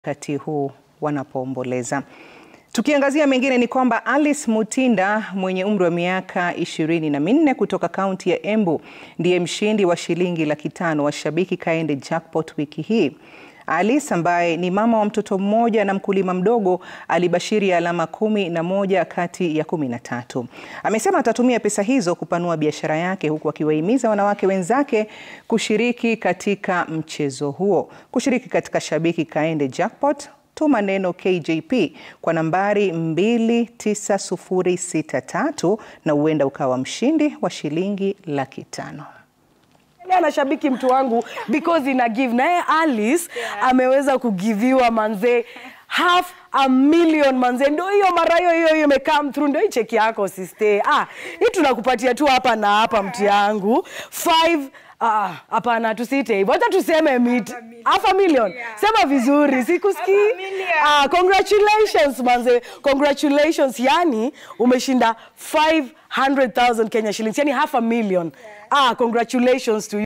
wakati huu wanapoomboleza. Tukiangazia mengine ni kwamba Alice Mutinda mwenye umri wa miaka ishirini na minne kutoka kaunti ya Embu ndiye mshindi wa shilingi laki tano wa Shabiki Kaende Jackpot wiki hii. Alice ambaye ni mama wa mtoto mmoja na mkulima mdogo alibashiri alama kumi na moja kati ya kumi na tatu. Amesema atatumia pesa hizo kupanua biashara yake huku akiwahimiza wanawake wenzake kushiriki katika mchezo huo. Kushiriki katika Shabiki Kaende Jackpot, tuma neno KJP kwa nambari 29063 na huenda ukawa mshindi wa shilingi laki tano. na shabiki mtu wangu because ina give na yeye Alice ameweza kugiviwa manze half a million manze, ndio hiyo mara hiyo hiyo hiyo imecome through, ndio hii cheki yako sister. Ah, hii tunakupatia tu hapa na hapa mti yangu five Ah, hapana tusiite hivyo. Hata tuseme mid half a million. Sema vizuri, sikusikii. Ah, congratulations manze. Congratulations. Yani umeshinda 500,000 Kenya shillings. Yani half a million. Ah, congratulations to you.